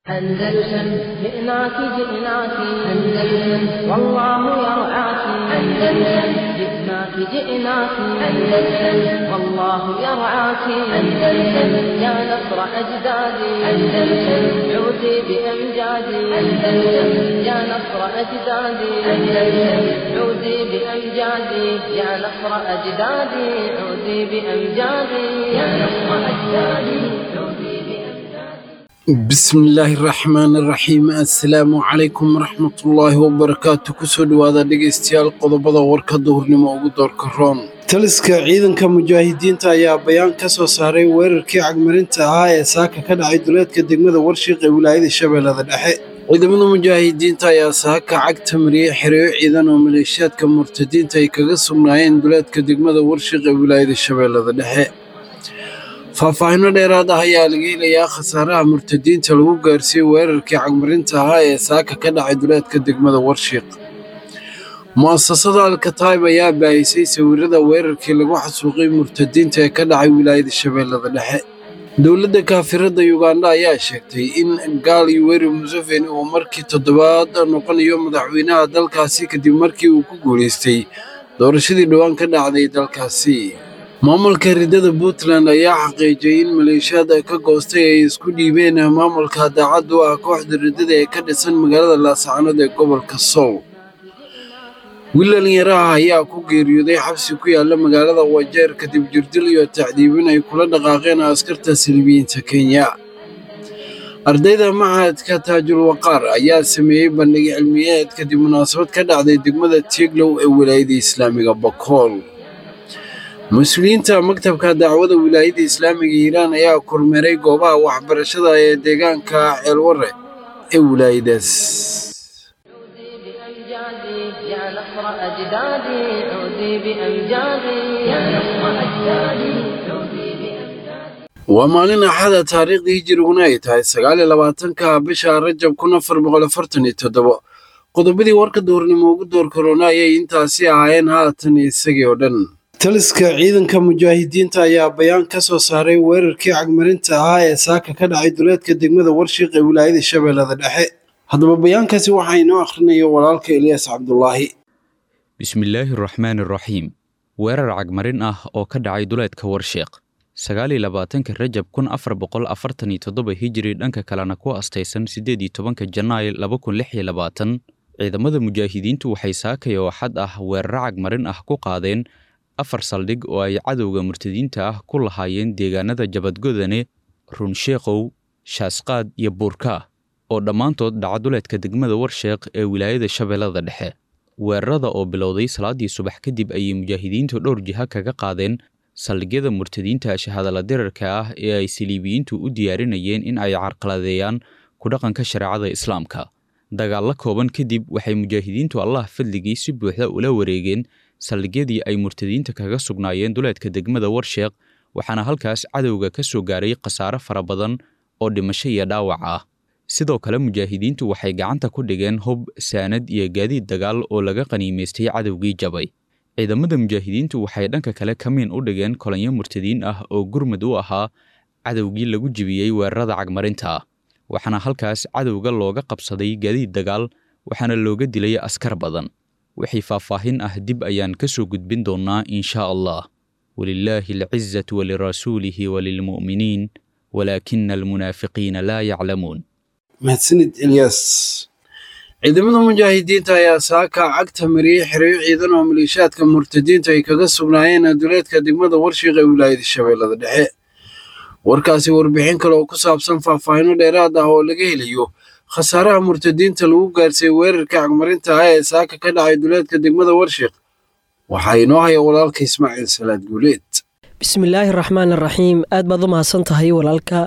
أندلسن جئناك جئناك أندلسن والله يرعاك أندلسن جئناك جئناك أندلسن والله يرعاك أندلسن يا نصر أجدادي أندلسن عودي بأمجادي أندلسن يا نصر أجدادي أندلسن عودي بأمجادي يا نصر أجدادي عودي بأمجادي يا نصر أجدادي عودي بأمجادي bismillaahi raxmaani raxiim assalaamu calaykum waraxmatullaahi wabarakaatu kusoo dhowaada dhegaystayaal qodobada warka duhurnimo ugu doorka roon taliska ciidanka mujaahidiinta ayaa bayaan ka soo saaray weerarkii cagmarinta ahaa ee saaka ka dhacay duleedka degmada warshiiq ee wilaayada shabeellada dhexe ciidamada mujaahidiinta ayaa saaka cagta mariyey xereyo ciidan oo maleeshiyaadka murtadiinta ay kaga sugnaayeen duleedka degmada warshiiq ee wilaayada shabeellada dhexe faahfaahinno dheeraad ah ayaa laga helayaa khasaaraha murtadiinta lagu gaarsiiyey weerarkii cagmarinta ahaa ee saaka ka dhacay duleedka degmada warshiiq mu'asasada alkataib ayaa baahisay sawirada weerarkii lagu xasuuqay murtadiinta ee ka dhacay wilaayada shabeellada dhexe dowladda kaafirada yuganda ayaa sheegtay in gaal yuweri museveni uu markii toddobaad noqonayo madaxweynaha dalkaasi kadib markii uu ku guulaystay doorashadii dhowaan ka dhacday dalkaasi maamulka ridada puntland ayaa xaqiijiyey in maleeshiyaad ka goostay ay isku dhiibeen maamulka daacad u ah kooxda ridada ee ka dhisan magaalada laasacanood ee gobolka sool wiil dhalinyaraha ayaa ku geeriyooday xabsi ku yaala magaalada wajeer kadib jirdil iyo tacdiibin ay kula dhaqaaqeen askarta silibiyiinta kenya ardayda machadka taajul waqaar ayaa sameeyey bandhig cilmiyeed kadib munaasabad ka dhacday degmada tieglow ee wilaayada islaamiga bakool mas-uuliyiinta maktabka dacwada wilaayada islaamiga hiiraan ayaa kormeeray goobaha waxbarashada ee deegaanka ceelwarre ee wilaayadaas عودي بأمجادي يا نصر أجدادي عودي بأمجادي يا نصر أجدادي عودي بأمجادي waa maalin axada taariikhdii hijiriguna ay tahay sagaal iyo labaatanka bisha rajab kun afar boqol afartan iyo toddobo qodobadii warka duhurnimo ugu door korona ayay intaasi ahaayeen haatan isagii oo dhan taliska ciidanka mujaahidiinta ayaa bayaan ka soo saaray weerarkii cagmarinta ahaa ee saaka ka dhacay duleedka degmada warshiiq ee wilaayada shabeellada dhexe haddaba bayaankaasi waxaa inoo akhrinayo walaalka eliyaas cabdulaahi bismillaahi raxmaani raxiim weerar cagmarin ah oo ka dhacay duleedka warshiiq sagaal iyo labaatanka rajab kun afar boqol afartan iyo toddoba hijiri dhanka kalena ku astaysan siddeed iyo tobanka janaay laba kun lix iyo labaatan ciidamada mujaahidiintu waxay saakay oo xad ah weeraro cagmarin ah ku qaadeen afar saldhig oo ay cadowga murtadiinta ah ku lahaayeen deegaanada jabadgodane runsheekow shaasqaad iyo buurka oo dhammaantood dhaca duleedka degmada warsheeq ee wilaayada shabeellada dhexe weerarada oo bilowday salaaddii subax kadib ayay mujaahidiintu dhowr jiha kaga qaadeen saldhigyada murtadiinta shahadala dirarka ah ee ay saliibiyiintu u diyaarinayeen in ay carqaladeeyaan ku dhaqanka shareecada islaamka dagaallo kooban kadib waxay mujaahidiintu allah fadligii si buuxda ula wareegeen saldhigyadii ay murtadiinta kaga sugnaayeen duleedka degmada warsheeq waxaana halkaas cadowga ka soo gaaray khasaare fara badan oo dhimasho iyo dhaawac ah sidoo kale mujaahidiintu waxay gacanta ku dhigeen hub saanad iyo gaadiid dagaal oo laga qaniimaystay cadowgii jabay ciidamada mujaahidiintu waxay dhanka kale kamiin u dhigeen kolanyo murtadiin ah oo gurmud u ahaa cadowgii lagu jibiyey weerarada cagmarinta waxaana halkaas cadowga looga qabsaday gaadiid dagaal waxaana looga dilay askar badan wixii faahfaahin ah dib ayaan ka soo gudbin doonnaa inshaa allah walilaahi alcizatu walirasuulihi walilmu'miniin walaakina almunaafiqiina laa yaclamuun mahadsanid elyaas ciidamada mujaahidiinta ayaa saaka cagta mariyey xereyo ciidan oo maleeshiyaadka murtadiinta ay kaga sugnaayeen duleedka degmada warshiiq ee wilaayada shabeellada dhexe warkaasi warbixin kale oo ku saabsan faahfaahinno dheeraad ah oo laga helayo khasaaraha murtadiinta lagu gaarsiiyey weerarka cagmarinta ah ee saaka ka dhacay duleedka degmada warshiiq waxaa inoo haya walaalka ismaaciil salaad guuleed bismillaahi raxmaan raxiim aad baad u mahadsan tahay walaalka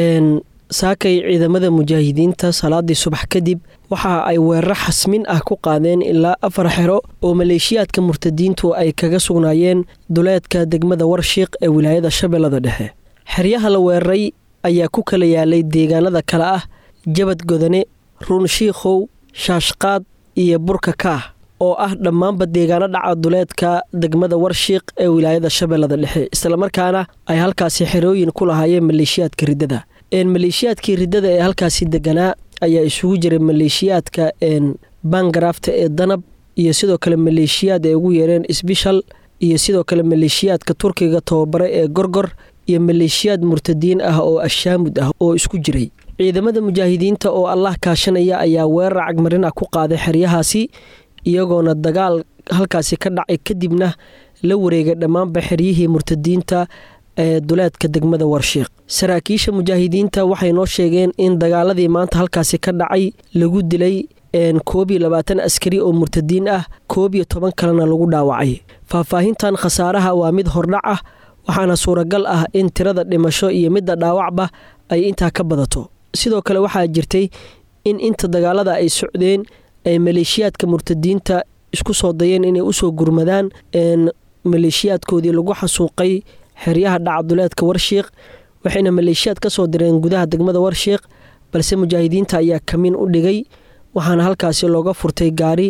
saakay ciidamada mujaahidiinta salaadii subax kadib waxa ay weeraro xasmin ah ku qaadeen ilaa afar xero oo maleeshiyaadka murtadiintu ay kaga sugnaayeen duleedka degmada warshiiq ee wilaayada shabeellada dhexe xeryaha la weeraray ayaa ku kala yaalay deegaanada kale ah jabad godane ruunshiikhow shaashqaad iyo burka kaah oo ah dhammaanba deegaano dhaca duleedka degmada warshiiq ee wilaayada shabeellada dhexe islamarkaana ay halkaasi xerooyin ku lahaayeen maleeshiyaadka riddada maleeshiyaadkii riddada ee halkaasi deganaa ayaa isugu jiray maleeshiyaadka bangarafta ee danab iyo sidoo kale maleeshiyaad ay ugu yeereen sbishal iyo sidoo kale maleeshiyaadka turkiga tababare ee gorgor iyo maleeshiyaad murtadiin ah oo ashaamud ah oo isku jiray ciidamada mujaahidiinta oo allah kaashanaya ayaa weerar cagmarin ah ku qaaday xeryahaasi iyagoona dagaal halkaasi ka dhacay kadibna la wareegay dhammaanba xeryihii murtadiinta ee duleedka degmada warshiiq saraakiisha mujaahidiinta waxay noo sheegeen in dagaaladii maanta halkaasi ka dhacay lagu dilay koob iyo labaatan askari oo murtadiin ah koob iyo toban kalena lagu dhaawacay faahfaahintan khasaaraha waa mid hordhac ah waxaana suuragal ah in tirada dhimasho iyo midda dhaawacba ay intaa ka badato sidoo kale waxaa jirtay in inta dagaalada ay socdeen ay maleeshiyaadka murtadiinta isku soo dayeen inay usoo gurmadaan maleeshiyaadkoodii lagu xasuuqay xeryaha dhacaduleedka warshiiq waxayna maleeshiyaad ka soo direen gudaha degmada warshiiq balse mujaahidiinta ayaa kamin u dhigay waxaana halkaasi looga furtay gaari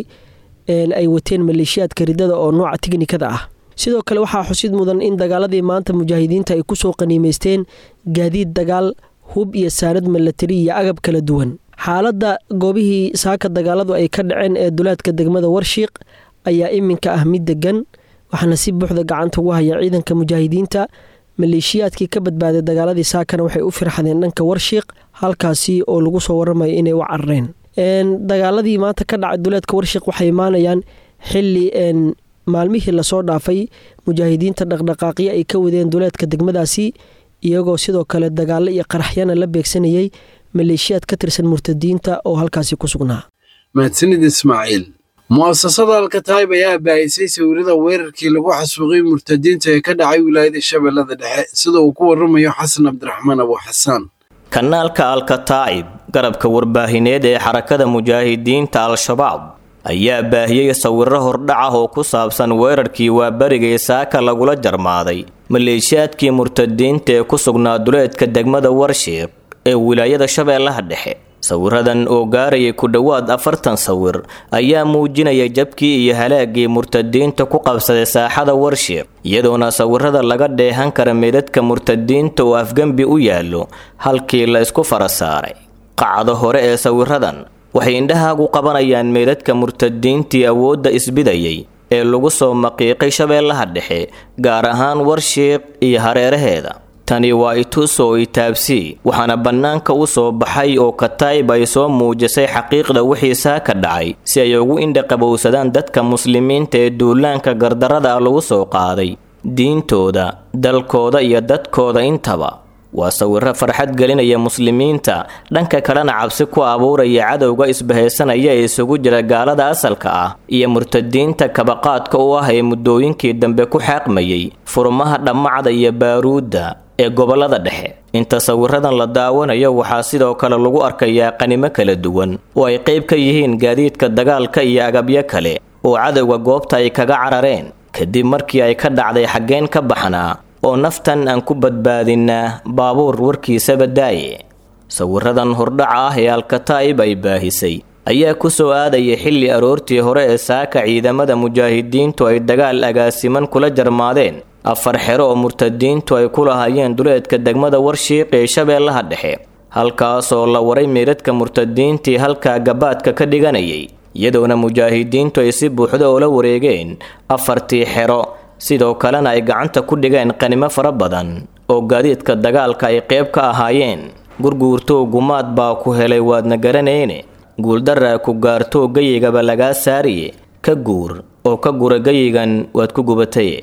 ay wateen maleeshiyaadka riddada oo nooca tiknikada ah sidoo kale waxaa xusid mudan in dagaaladii maanta mujaahidiinta ay kusoo qaniimeysteen gaadiid dagaal hub iyo saanad milatari iyo agab kala duwan xaaladda goobihii saaka dagaaladu ay ka dhaceen ee duleedka degmada warshiiq ayaa iminka ah mid degan waxaana si buuxda gacanta ugu haya ciidanka mujaahidiinta maleeshiyaadkii ka badbaaday dagaaladii saakana waxay u firxadeen dhanka warshiiq halkaasi oo lagu soo waramayo inay u carareen dagaaladii maanta ka dhacay duleedka warshiiq waxay imaanayaan xili maalmihii lasoo dhaafay mujaahidiinta dhaqdhaqaaqyo ay ka wadeen duleedka degmadaasi iyagoo sidoo kale dagaalo iyo qaraxyana la beegsanayay maleeshiyaad ka tirsan murtadiinta oo halkaasi ku sugnaa mahadsanid ismaaciil mu'asasada alkataayib ayaa baahisay sawirada weerarkii lagu xasuuqay murtadiinta ee ka dhacay wilaayada shabeellada dhexe sida uu ku waramayo xasan cabdiraxmaan abu xasaan kanaalka alkataa'ib garabka warbaahineed ee xarakada mujaahidiinta al-shabaab ayaa baahiyey sawiro hordhac ah oo ku saabsan weerarkii waaberigay saaka lagula jarmaaday maleeshiyaadkii murtadiinta ee ku sugnaa duleedka degmada warshiiq ee wilaayada shabeellaha dhexe sawiradan oo gaarayay ku dhowaad afartan sawir ayaa muujinaya jabkii iyo halaagii murtadiinta ku qabsaday saaxada warshiiq iyadoona sawirada laga dheehan kara meedadka murtadiinta oo afgembi u yaallo halkii la isku fara saaray qacdo hore ee sawiradan waxay indhahaagu qabanayaan meedadka murtadiintii awoodda isbidayay ee lagu soo maqiiqay shabeellaha dhexe gaar ahaan warshiiq iyo hareeraheeda tani waa itusoo itaabsii waxaana bannaanka u soo baxay oo kataayib ay soo muujisay xaqiiqda wixii saaka dhacay si ay ugu indhaqabowsadaan dadka muslimiinta ee duulaanka gardarada lagu soo qaaday diintooda dalkooda iyo dadkooda intaba waa sawiro farxad gelinaya muslimiinta dhanka kalena cabsi ku abuuraya cadowga isbahaysanaya ee isugu jira gaalada asalka ah iyo murtadiinta kabaqaadka u ah ee muddooyinkii dambe ku xaaqmayay furmaha dhammacda iyo baaruudda ee gobollada dhexe inta sawiradan la daawanayo waxaa sidoo kale lagu arkayaa qanimo kala duwan oo ay qayb ka yihiin gaadiidka dagaalka iyo agabyo kale oo cadowga goobta ay kaga carareen kadib markii ay ka dhacday xaggeen ka baxnaa oo naftan aan ku badbaadinnaa baabuur warkiisaba daaye sawiradan hordhaca ah ee alkataa'ib ay baahisay ayaa ku soo aadaya xilli aroortii hore ee saaka ciidamada mujaahidiintu ay dagaal agaasiman kula jarmaadeen afar xero oo murtadiintu ay ku lahaayeen duleedka degmada warshiiq ee shabeellaha dhexe halkaasoo la waray meedadka murtadiintii halkaa gabaadka ka dhiganayay iyadoona mujaahidiintu ay si buuxda oola wareegeen afartii xero sidoo kalena ay gacanta ku dhigeen qanimo fara badan oo gaadiidka dagaalka ay qayb ka ahaayeen gurguurtoo gumaad baa ku helay waadna garanayne guuldaraa ku gaartoo geyigaba lagaa saariye ka guur oo ka gura geyigan waad ku gubataye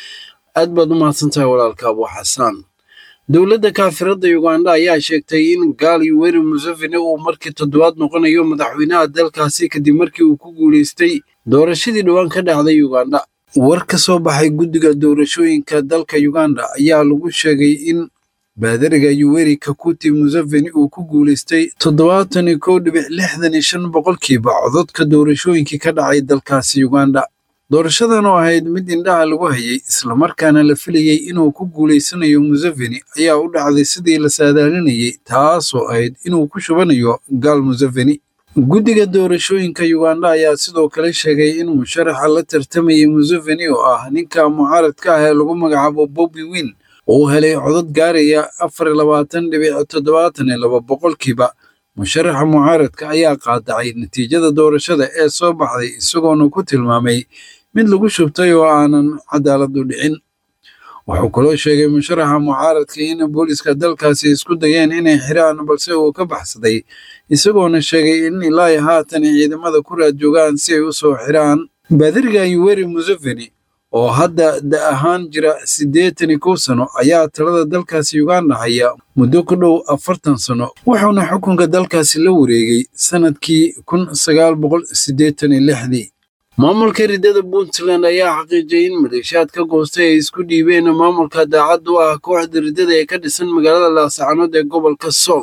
aad baad u mahadsantahay walaalka abu xasaan dowladda kaafiradda yuganda ayaa sheegtay in gaal yuweri museveni uu markii toddobaad noqonayo madaxweynaha dalkaasi kadib markii uu ku guulaystay doorashadii dhowaan ka dhacday yuganda war ka soo baxay guddiga doorashooyinka dalka yuganda ayaa lagu sheegay in baadariga yuweri kakuti museveni uu ku guulaystay toddobaatan iyo kow dhibic lixdan iyo shan boqolkiiba cododka doorashooyinkii ka dhacay dalkaasi yuganda doorashadan oo ahayd mid indhaha lagu hayay islamarkaana la filayay inuu ku guulaysanayo museveni ayaa u dhacday sidii la saadaalinayay taasoo ahayd inuu ku shubanayo gaal museveni guddiga doorashooyinka yuganda ayaa sidoo kale sheegay in musharaxa la tartamayay museveni oo ah ninka mucaaradka ah ee lagu magacaabo bobi win uu helay codad gaaraya afar iyo labaatan dhibic toddobaatan iyo laba boqolkiiba musharaxa mucaaradka ayaa qaadacay natiijada doorashada ee soo baxday isagoona ku tilmaamay mid lagu shubtay oo aanan cadaaladu dhicin wuxuu kaloo sheegay musharaxa mucaaradka in booliska dalkaasi isku dayeen inay xiraan balse uu ka baxsaday isagoona sheegay in ilaa haatan ciidamada ku raad joogaan si ay u soo xiraan baadiriga yuweri museveni oo hadda da ahaan jira siddeetan iyo kow sano ayaa talada dalkaasi uganda haya muddo ku dhow afartan sano wuxuuna xukunka dalkaasi la wareegay sannadkii kun sagaal boqol siddeetan iyo lixdii maamulka riddada puntland ayaa xaqiijiyay in maleeshiyaad ka goostay ay isku dhiibeen maamulka daacad u ah kooxda riddada ee ka dhisan magaalada laasacanood ee gobolka sool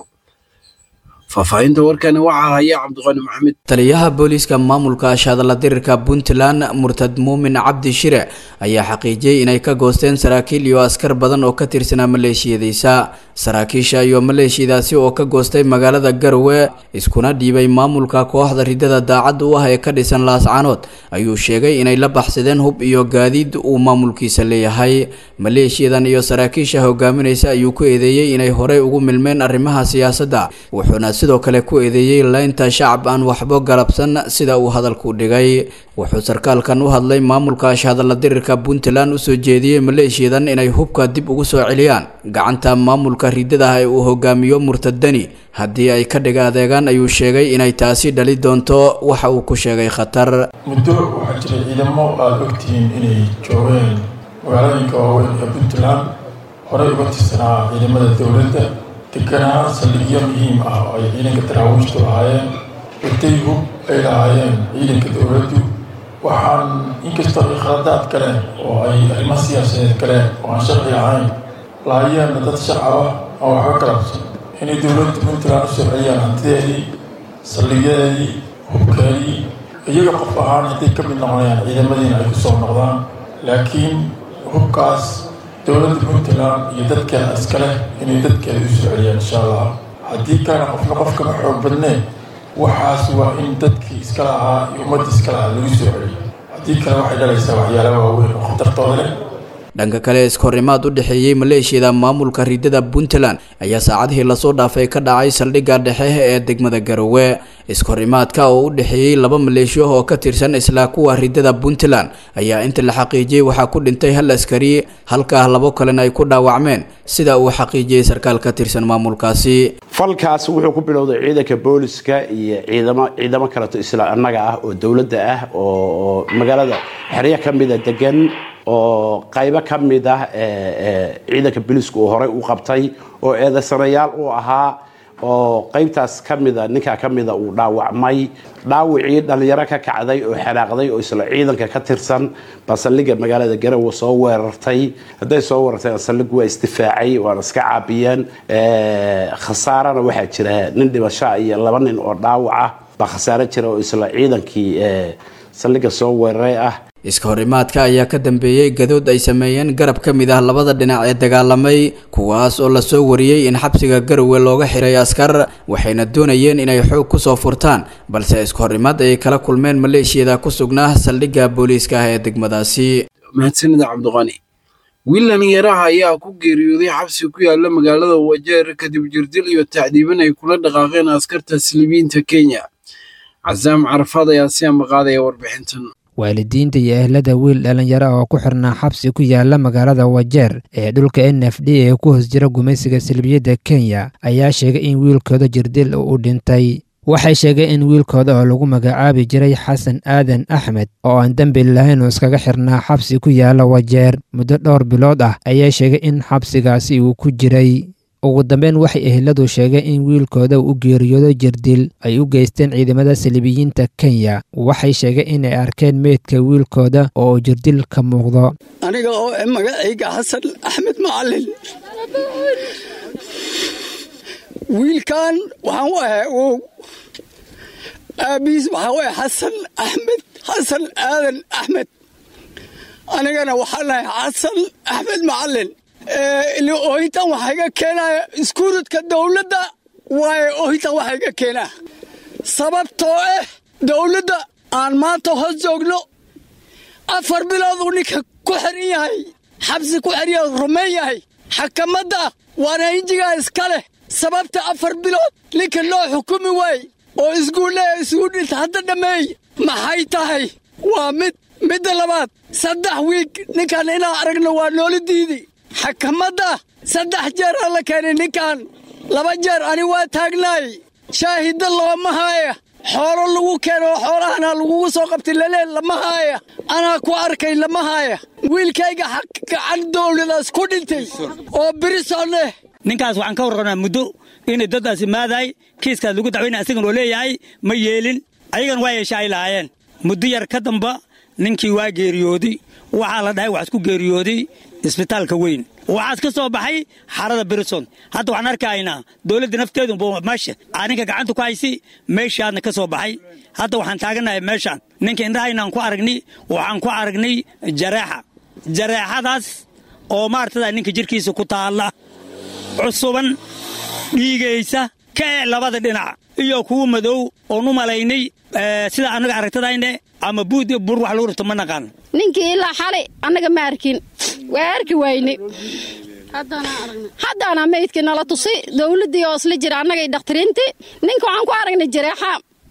faahfaahinta warkani waxaa haya cabdiqani maxamed taliyaha booliiska maamulka ashadala dirirka puntland murtad muumin cabdi shire ayaa xaqiijiyey inay ka goosteen saraakiil iyo askar badan oo ka tirsanaa maleeshiyadiisa saraakiisha iyo maleeshiyadaasi oo ka goostay magaalada garowe iskuna dhiibay maamulka kooxda riddada daacad u ah ee ka dhisan laascanood ayuu sheegay inay la baxsadeen hub iyo gaadiid uu maamulkiisa leeyahay maleeshiyadan iyo saraakiisha hogaaminaysa ayuu ku eedeeyey inay horey ugu milmeen arrimaha siyaasadda wuxuuna sidoo kale ku eedeeyey laynta shacab aan waxbo galabsan sida uu hadalku dhigay wuxuu sarkaalkan u hadlay maamulka ashhadalla dirirka puntland usoo jeediyey maleeshiyadan inay hubka dib ugu soo celiyaan gacanta maamulka riddadaha ee uu hogaamiyo murtadani haddii ay ka dhiga adeegaan ayuu sheegay inay taasi dhali doonto waxa uu ku sheegay khatar muddo waxaa jiray ciidamo aada ogtihiin inay joogeen magaalooyinka waaweyn ee puntland horey uga tirsanaa ciidamada dowladda deganaa saldhigyo muhiim ah oo ay ciidanka daraawiishtu lahaayeen watay hub ay lahaayeen ciidanka dowladdu waxaan inkastoo ay khaladaad galeen oo ay arrimo siyaasadeed galeen oo aan sharci ahayn lahaayeenna dad shacab ah aan waxba galabsan inay dowladda puntland u soo celiyaan hantideedii saldhigyadeedii hubkeedii iyaga qof ahaan hadday ka mid noqonayaan ciidamadiina ay ku soo noqdaan laakiin hubkaas dowladda puntland iyo dadkeeda iskale inay dadkeeda u soo celiyaan insha allah haddii kaana qofna qof kama xoog badneen waxaas waa in dadkii iska lahaa iyo ummadda iska lahaa lagu soo celiyo haddii kale waxay dhalaysaa waxyaala waaweyn oo khatartooda leh dhanka kale iskahorimaad u dhexeeyey maleeshiyada maamulka riddada puntland ayaa saacadihii lasoo dhaafay ka dhacay saldhigga dhexe ee degmada garowe iskahorimaadka oo u dhexeeyey laba maleeshiyo oo ka tirsan isla kuwa riddada puntland ayaa inta la xaqiijiyey waxaa ku dhintay hal askari halkaa labo kalena ay ku dhaawacmeen sida uu xaqiijiyey sarkaal ka tirsan maamulkaasi falkaas wuxuu ku bilowday ciidanka booliska iyo ciidamo ciidamo kaleto isla annaga ah oo dowladda ah oo magaalada xeryo ka mida degan oo qaybo ka mid ah ciidanka booliisku uu horey u qabtay oo eedaysanayaal uu ahaa oo qaybtaas ka mida ninkaa ka mida uu dhaawacmay dhaawicii dhallinyaro ka kacday oo xanaaqday oo isla ciidanka ka tirsan baa saldhigga magaalada garowe soo weerartay hadday soo weerartay saldhiggu waa isdifaacay waana iska caabiyeen khasaarana waxaa jira nin dhimasho iyo laba nin oo dhaawaca baa khasaaro jira oo isla ciidankii saldhigga soo weeraray ah iska horimaadka ayaa ka dambeeyey gadood ay sameeyeen garab ka mid ah labada dhinac ee dagaalamay kuwaas oo lasoo wariyey in xabsiga garowe looga xiray askar waxayna doonayeen inay xoog kusoo furtaan balse iska horimaad ayay kala kulmeen maleeshiyada ku sugnaa saldhigga booliiska ah ee degmadaasi mahadsanida cabdiqani wiil dhalinyaraha ayaa ku geeriyooday xabsi ku yaala magaalada wajeer kadib jirdil iyo tacdiiban ay kula dhaqaaqeen askarta silibiyiinta kenya casaam carafaad ayaa si ambaqaadaya warbixintan waalidiinta iyo ehlada wiil dhallinyaro oo ku xirnaa xabsi ku yaala magaalada wajeer ee dhulka n f d ee ku hoos jira gumaysiga silbiyadda kenya ayaa sheegay in wiilkooda jirdil uu dhintay waxay sheegeen in wiilkooda oo lagu magacaabi jiray xasan aadan axmed oo aan dembi lahayn uu iskaga xirnaa xabsi ku yaala wajeer muddo dhowr bilood ah ayaa sheegay in xabsigaasi uu ku jiray ugu dambeyn waxay eheladu sheegeen in wiilkooda uu u geeriyoodo jirdil ay u geysteen ciidamada salibiyiinta kenya waxay sheegeen inay arkeen meydka wiilkooda oo jirdil ka muuqdo aniga oo magacayga xasan axmed macalin wiilkan waxaan u ahay ow aabihiis waxaan u ahay xasan axmed xasan aadan axmed anigana waxaan ahay xasan axmed macalin oohintan waxaa iga keenaya iskuuradka dowladda waayo oohintan waxaa iga keenaa sababtoo ah dowladda aan maanta hoos joogno afar bilood uu ninka ku xiran yahay xabsi ku xerya rumayn yahay xakamadda waana injigaa iska leh sababta afar bilood ninka loo xukumi waay oo isguulle isugu dhinta hadda dhammeey maxay tahay waa mid midda labaad saddex wiig ninkan inaan aragno waa noola diidi xakamadda saddex jeer aan la keenay ninkan laba jeer ani waa taagnaay shaahidda looma haaya xoolo lagu keeno oo xoolahana lagugu soo qabtay lalee lama haaya anaa ku arkay lama haaya wiilkayga xaq gacan dowladaas ku dhintay oo birisoon eh ninkaas waxaan ka warranaa muddo inay daddaas imaadaay kiiskaas lagu dacwaynay asigan oo leeyahay ma yeelin ayagan waa yeesha ay lahaayeen muddo yar ka damba ninkii waa geeriyooday waxaa la dhahay wax isku geeriyooday isbitaalka weyn waxaas ka soo baxay xarada brison hadda waxaan arkaynaa dowladda nafteedu meesha aninka gacanta ku haysi meeshaadna ka soo baxay hadda waxaan taaganahay meeshaan ninka indhahaynaan ku aragnay waxaan ku aragnay jareexa jareexadaas oo maartada ninka jirkiisa ku taalla cusuban dhiigaysa ka ee labada dhinac iyo kuwa madow oon u malaynay sida annaga aragtadayne ama buud bur wax lagu rito ma naqaan ninkii ilaa xalay annaga ma arkin waa arki wayne haddaana maydkii nala tusi dowladdii oo isla jira annagay dhakhtiriintii ninka waxaan ku aragnay jareexa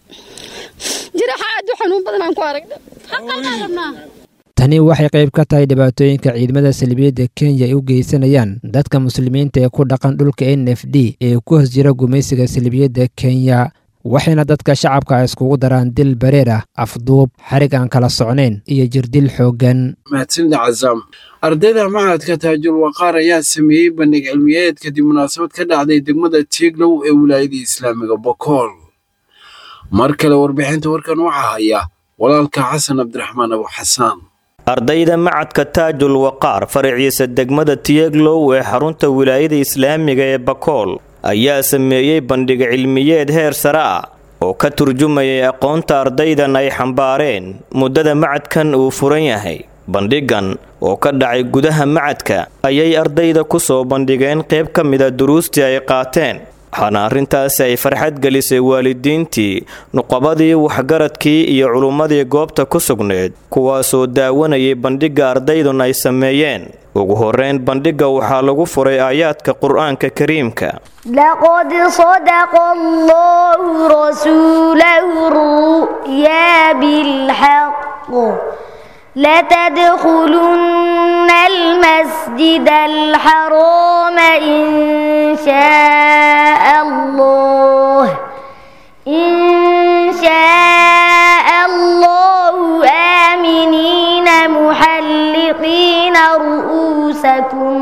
jareexa aad u xanuun badan aan ku aragnay tani waxay qayb ka tahay dhibaatooyinka ciidamada salbiyadda kenya ay u geysanayaan dadka muslimiinta ee ku dhaqan dhulka n f d ee ku hoos jira gumaysiga salbiyadda kenya waxayna dadka shacabka iskugu daraan dil bareer ah afduub xarig aan kala socnayn iyo jirdil xooggan mahadsanida cazaam ardayda macadka taajul waqaar ayaa sameeyey bandhig cilmiyeed kadib munaasabad ka dhacday degmada tieglow ee wilaayada islaamiga bokool mar kale warbixinta warkan waxaa haya walaalka xasan cabdiraxmaan abu xasaan ardayda macadka taajul waqaar faraciisa degmada tiyeglow ee xarunta wilaayada islaamiga ee bakool ayaa sameeyey bandhig cilmiyeed heer sare ah oo ka turjumayay aqoonta ardaydan ay xambaareen muddada macadkan uu furan yahay bandhigan oo ka dhacay gudaha macadka ayay ardayda ku soo bandhigeen qayb ka mida duruustii ay qaateen waxaana arrintaasi ay farxad gelisay waalidiintii nuqabadii waxgaradkii iyo culummadii goobta ku sugneed kuwaasoo daawanayay bandhigga ardaydun ay sameeyeen ugu horreyn bandhigga waxaa lagu furay aayaadka qur-aanka kariimka لقد صدق الله رسوله الرؤيا بالحق لتدخلن المسجد الحرام إن شاء الله إن شاء الله آمنين محلقين رؤوسكم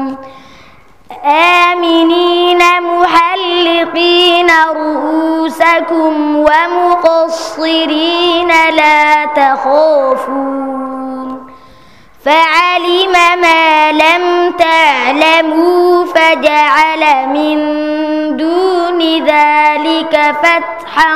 آمنين محلقين رؤوسكم ومقصرين لا تخافون فعلم ما لم تعلموا فجعل من دون ذلك فتحا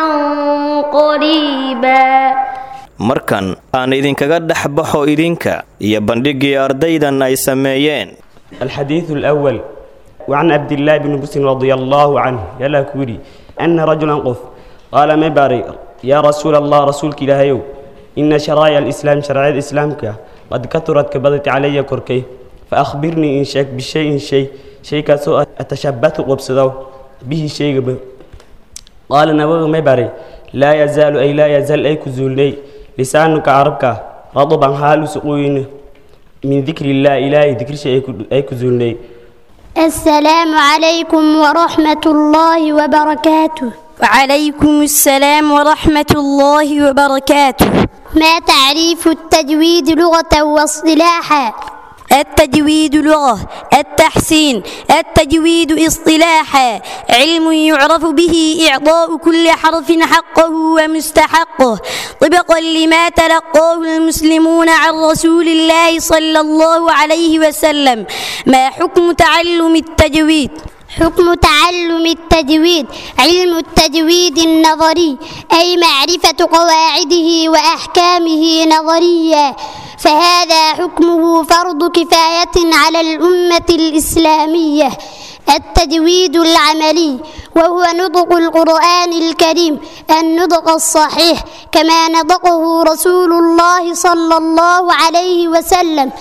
قريبا markan aan idinkaga dhex baxo idinka iyo bandhiggii ardaydan ay sameeyeen الحديث الأول وعن عبد الله بن بسر رضي الله عنه يلا كوري أن رجلا قف قال ما باري يا رسول الله رسولك إلهيو إن شرائع الإسلام شرائع الإسلام قد كثرت كبدت علي كركي فأخبرني إن شيك بشيء شيء شيء كسو أتشبث قبصدو به شيء به قال نبغي ما باري لا يزال أي لا يزال أي كزولني لسانك عربك رطبا حال سقوين من ذكر الله إلهي ذكر شيء أي كزولني السلام عليكم ورحمة الله وبركاته وعليكم السلام ورحمة الله وبركاته ما تعريف التجويد لغة واصطلاحا التجويد لغة التحسين التجويد اصطلاحا علم يعرف به إعطاء كل حرف حقه ومستحقه طبقا لما تلقاه المسلمون عن رسول الله صلى الله عليه وسلم ما حكم تعلم التجويد حكم تعلم التجويد علم التجويد النظري أي معرفة قواعده وأحكامه نظريا فهذا حكمه فرض كفاية على الأمة الإسلامية التجويد العملي وهو نطق القرآن الكريم النطق الصحيح كما نطقه رسول الله صلى الله عليه وسلم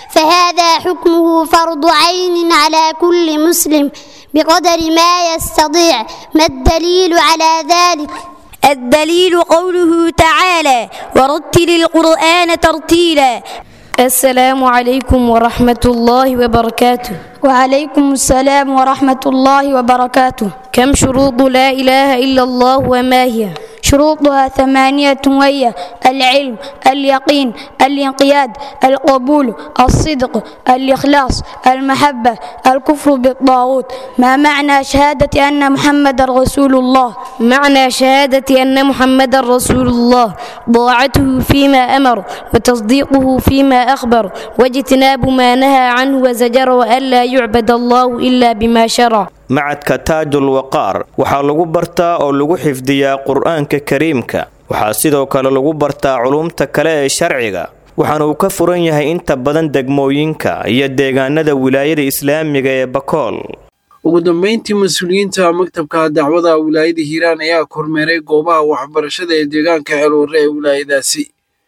فهذا حكمه فرض عين على كل مسلم بقدر ما يستطيع ما الدليل على ذلك الدليل قوله تعالى ورتل القرآن ترتيلا السلام عليكم ورحمة الله وبركاته وعليكم السلام ورحمة الله وبركاته كم شروط لا إله إلا الله وما هي شروطها ثمانية وهي العلم اليقين الانقياد القبول الصدق الإخلاص المحبة الكفر بالطاغوت ما معنى شهادة أن محمد رسول الله معنى شهادة أن محمد رسول الله طاعته فيما أمر وتصديقه فيما أخبر واجتناب ما نهى عنه وزجر وألا يعبد الله إلا بما شرع macadka taajul waqaar waxaa lagu bartaa oo lagu xifdiyaa qur-aanka kariimka waxaa sidoo kale lagu bartaa culumta kale ee sharciga waxaana uu ka furan yahay inta badan degmooyinka iyo deegaanada wilaayada islaamiga ee bakool ugu dambeyntii mas-uuliyiinta maktabka dacwada wilaayada hiiraan ayaa kormeeray goobaha waxbarashada ee deegaanka ceelwarre ee wilaayadaasi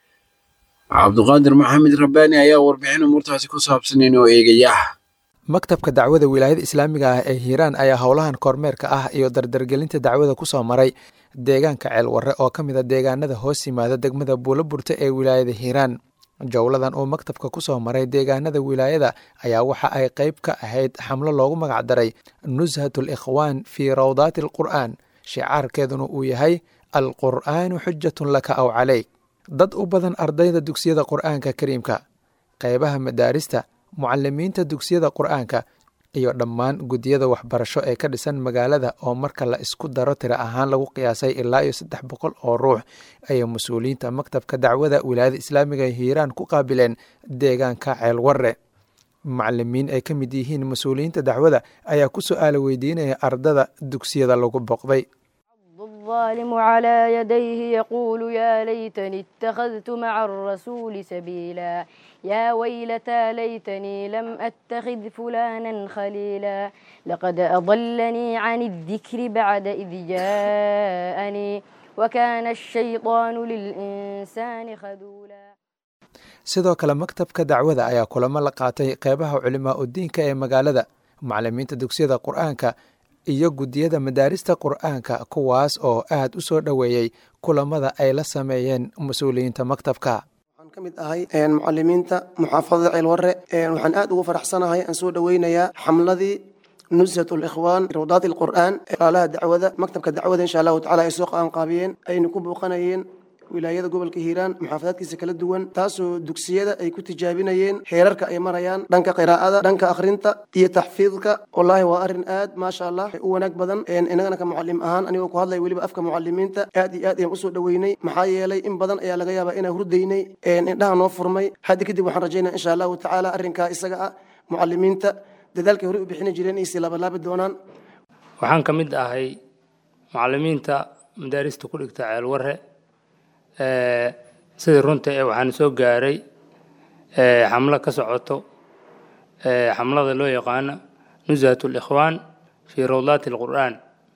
cabduqaadir maxamed rabbaani ayaa warbixin umuurtaasi ku saabsan inoo eegaya maktabka dacwada wilaayada islaamiga ah ee hiiraan ayaa howlahan kormeerka ah iyo dardargelinta dacwada ku soo maray deegaanka ceelwarre oo ka mid a deegaanada hoos yimaada degmada buuloburta ee wilaayada hiiraan jowladan uu maktabka ku soo maray deegaanada wilaayada ayaa waxa ay qayb ka ahayd xamlo loogu magacdaray nushatul ikhwaan fii rawdaati alqur'aan shicaarkeeduna uu yahay alqur'aanu xujatun laka aw caleyk dad u badan ardayda dugsiyada qur'aanka kariimka qaybaha madaarista mucalimiinta dugsiyada qur-aanka iyo dhammaan guddiyada waxbarasho ee ka dhisan magaalada oo marka la isku daro tiro ahaan lagu qiyaasay ilaa iyo saddex boqol oo ruux ayay mas-uuliyiinta maktabka dacwada wilaayada islaamiga ee hiiraan ku qaabileen deegaanka ceelwarre macalimiin ay ka mid yihiin mas-uuliyiinta dacwada ayaa ku su-aala weydiinaya ardada dugsiyada lagu boqday الظالم على يديه يقول يا ليتني اتخذت مع الرسول سبيلا يا ويلتى ليتني لم أتخذ فلانا خليلا لقد أضلني عن الذكر بعد إذ جاءني وكان الشيطان للإنسان خذولا sidoo kale maktabka dacwada ayaa kulamo la qaatay qeybaha culimaa udiinka ee magaalada macalimiinta dugsiyada qur-aanka iyo guddiyada madaarista qur-aanka kuwaas oo aad u soo dhoweeyey kulamada ay la sameeyeen mas-uuliyiinta maktabka waxaan ka mid ahay mucalimiinta muxaafadada ceelwarre waxaan aad ugu faraxsanahay aan soo dhoweynayaa xamladii nushat likhwaan rawdaat alqur'aan walaalaha dacwada maktabka dacwada insha allahu tacala ay soo qaanqaabiyeen ayna ku booqanayeen wilaayada gobolka hiiraan muxaafadaadkiisa kala duwan taasoo dugsiyada ay ku tijaabinayeen heerarka ay marayaan dhanka qiraa'ada dhanka akhrinta iyo taxfiidka wallaahi waa arrin aad maasha allah u wanaag badan inagana ka mucalim ahaan anigoo ku hadlaya weliba afka mucalimiinta aad iyo aad ayaan usoo dhoweynay maxaa yeelay in badan ayaa laga yaabaa inaan hurdaynay indhaha noo furmay hadda kadib waxaan rajaynaya insha allahu tacaala arrinkaa isaga ah mucalimiinta dadaalkay horey u bixini jireen inay sii laabalaabi doonaan waxaan ka mid ahay mucalimiinta madaarista ku dhigta ceelwarre sidii runta ee waxaan soo gaaray xamlo ka socoto xamlada loo yaqaano nushat likhwaan fii rawdaati alqur'aan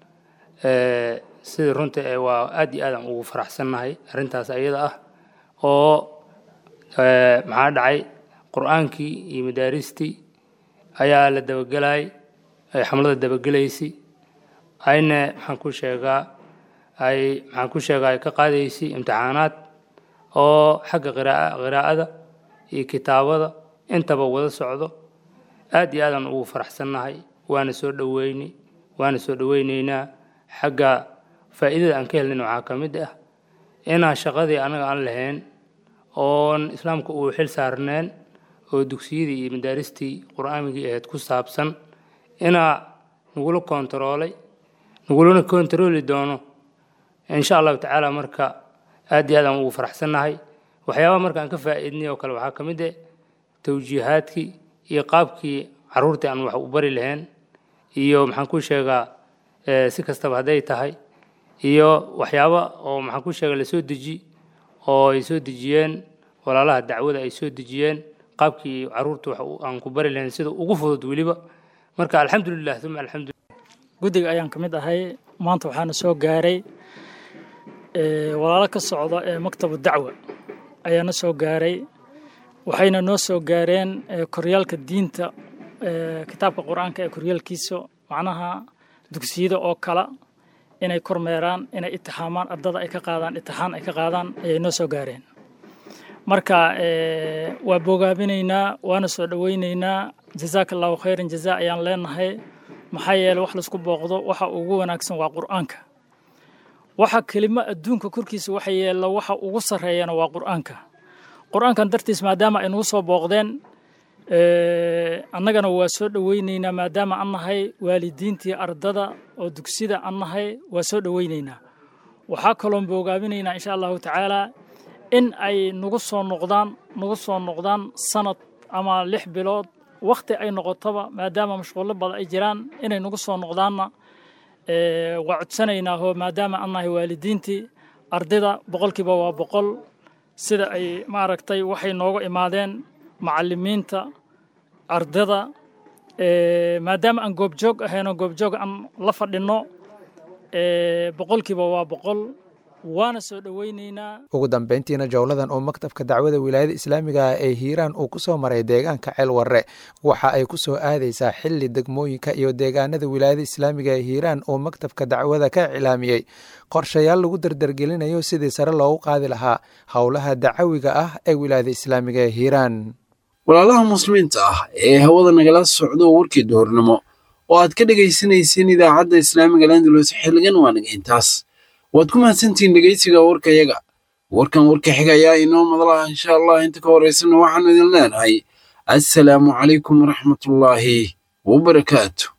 sidii runta ee waa aad iyo aadaan ugu faraxsannahay arrintaas ayada ah oo maxaa dhacay qur'aankii iyo madaaristii ayaa la dabagelay xamlada dabagelaysay ayna maxaan ku sheegaa ay maxaan ku sheega ay ka qaadaysay imtixaanaad oo xagga qiraaa qiraa'ada iyo kitaabada intaba wada socdo aad iyo aadaan ugu faraxsannahay waana soo dhoweynay waana soo dhoweyneynaa xagga faa'iidada aan ka helnayna waxaa ka mid ah inaan shaqadii anaga aan lahayn oon islaamka uu xil saarneen oo dugsiyadii iyo madaaristii qur'aamigii ahayd ku saabsan inaa nagula kontaroolay nagulana kontarooli doono insha allahu tacaala marka aad iyo aad aan ugu faraxsannahay waxyaabaha marka aan ka faa'iidnay oo kale waxaa ka mid ah tawjiihaadkii iyo qaabkii carruurtii aan wax u bari lahayn iyo maxaan ku sheegaa si kastaba hadday tahay iyo waxyaaba oo maxaan ku sheegaa la soo deji oo ay soo dejiyeen walaalaha dacwada ay soo dejiyeen qaabkii carruurta wax aan ku bari lahayn sida ugu fudud weliba marka alxamdulilah uma alxamdulilah guddiga ayaan ka mid ahay maanta waxaana soo gaaray walaalo ka socda ee maktabu dacwa ayaana soo gaaray waxayna noo soo gaareen koryaalka diinta kitaabka qur-aanka ee koryaalkiisa macnaha dugsiyada oo kala inay kormeeraan inay itixaamaan ardada ay ka qaadaan itixaan ay ka qaadaan ayay noo soo gaareen marka waa bogaabinaynaa waana soo dhoweynaynaa jazaaka allahu khayran jazaa ayaan leenahay maxaa yeele wax laisku booqdo waxa ugu wanaagsan waa qur'aanka waxa kelimo adduunka korkiisa waxa yeela waxa ugu sarreeyana waa qur'aanka qur'aankan dartiis maadaama ay nagu soo booqdeen annagana waa soo dhoweynaynaa maadaama an nahay waalidiintii ardada oo dugsida an nahay waa soo dhoweynaynaa waxaa kaloon bogaabinaynaa insha allahu tacaalaa in ay nagu soo noqdaan nagu soo noqdaan sanad ama lix bilood wakhti ay noqotoba maadaama mashquullo badan ay jiraan inay nagu soo noqdaanna waa codsanaynaa oo maadaama an nahay waalidiintii ardayda boqolkiiba waa boqol sida ay maaragtay waxay nooga imaadeen macalimiinta ardada maadaama aan goobjoog ahaynoo goobjoog aan la fadhinno boqolkiiba waa boqol waana soo dhoweynaynaa ugu dambeyntiina jowladan oo maktabka dacwada wilaayada islaamiga ah ee hiiraan uu ku soo maray deegaanka ceel warre waxa ay ku soo aadaysaa xilli degmooyinka iyo deegaanada wilaayada islaamiga ee hiiraan uu maktabka dacwada ka iclaamiyey qorshayaal lagu dardargelinayo sidii sare loogu qaadi lahaa howlaha dacawiga ah ee wilaayada islaamiga ee hiiraan walaalaha muslimiinta ah ee hawada nagala socdo warkii duhurnimo oo aad ka dhegaysanayseen idaacadda islaamiga landulus xilligan waa naga intaas waad ku mahadsantihiin dhegaysiga warkayaga warkan warka xiga ayaa inoo madlaha insha allah inta ka horeysana waxaanu idin leenahay assalaamu calaykum waraxmatullaahi wabarakaatu